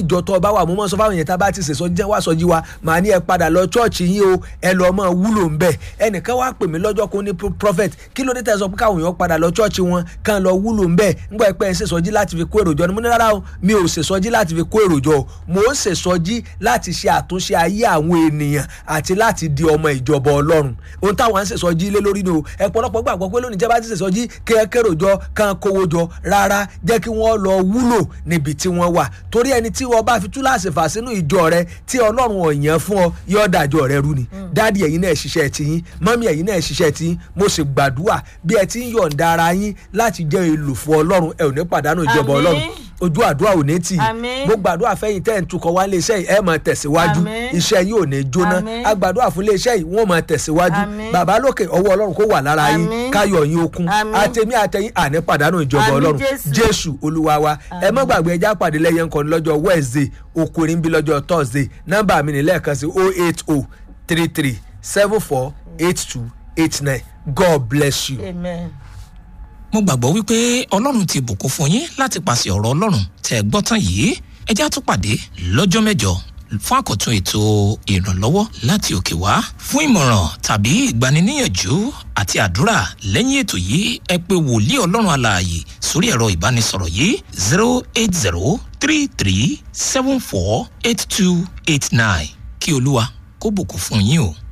ìjọ tó ọba wà mo mọ sọ fáwọn èèyàn tá a bá ti sèso jẹ́ wá sọjí wa màá ní ẹ padà lọ chọ́ọ̀chì yín o ẹ lọ mọ wúlò ń bẹ̀ ẹnìkan wá pè mí lọ́jọ́ kó ní prophet kí ló dé tẹ́ sọ pé káwọn èèyàn padà lọ chọ́ọ̀chì wọn kàn lọ wúlò ń bẹ̀ ńgbà pé ẹ sèsọjí láti fi kó èròjọ ni mo ní rárá o mi ò sèsọjí láti fi kó èròjọ o mo ń sèsọjí láti ṣe àtúnṣe ayé àwọn ènìyàn àti láti di ọmọ ìjọba ọlọ́run ohun táwọn ń sèsọjí lé lórí ni o ẹ pọ̀lọpọ̀ gbàgbọ́ pé lónìí jẹ́ bá ti sèsọjí kéròjọ kan kówó jọ rárá jẹ́ kí wọ́n lọ wúlò níbi tí wọ́n wà torí ẹni tí wọ́n bá fi túláàsì fà sínú ìjọ rẹ tí ọlọ́run ọ̀yàn fún ọ yóò dàjọ rẹ rú ni dáàdi ẹ̀yin náà ṣiṣẹ́ tiyín mọ́mí ẹ̀yin náà ṣiṣẹ́ tiyín mo sì gbàdúrà bí ẹ ti ń yọ̀ǹda ara yín láti jẹ́ èlò fún ọlọ́run ẹ ò ní pàdánù ìjọba Àmín. ọlọ́run ojú àdúrà ò ní tì í Àmín. mo gbàdúrà fẹ́yìn tẹ́ ẹ̀ ń tukọ̀ wá iléeṣẹ́ yìí ẹ̀ máa tẹ̀síwájú Àmín. iṣẹ́ yìí ò ní jóná Àmín. agbàdúrà fún iléeṣẹ́ yìí wọ́n máa tẹ̀síwájú Àmín. bàbá lókè ọwọ́ ọlọ́run kó wà lára yín Àmín. káyọ̀ yín okun Àmín. àtẹ̀mí àtẹ̀yìn àní pàdánù ìjọba Àmín, ọlọ́run Jésù. jésù olúwa wa ẹ má gbàgbé ẹjá pàdé lẹ́yìn nǹkan lọ́jọ́ wednesday okòrin bí lọ́jọ́ thursday nọ́mbà mi ní lẹ́ẹ̀kan sí oh eight oh three three seven four eight two eight nine god bless you. amen. mo gbàgbọ́ wípé ọlọ́run ti bùkún fún yín láti pàṣẹ ọ̀rọ̀ ọlọ́run tẹ́ ẹ gbọ́ tán yìí ẹ já tún pàdé lọ́jọ́ mẹ́jọ fún àkọ́tún ètò ìrànlọ́wọ́ láti òkè wá fún ìmọ̀ràn tàbí ìgbaniníyànjú àti àdúrà lẹ́yìn ètò yìí ẹ pé wòlíì ọlọ́run alààyè sórí ẹ̀rọ ìbánisọ̀rọ̀ yìí zero eight zero three three seven four eight two eight nine kí olúwa kó bùkún fún yín o.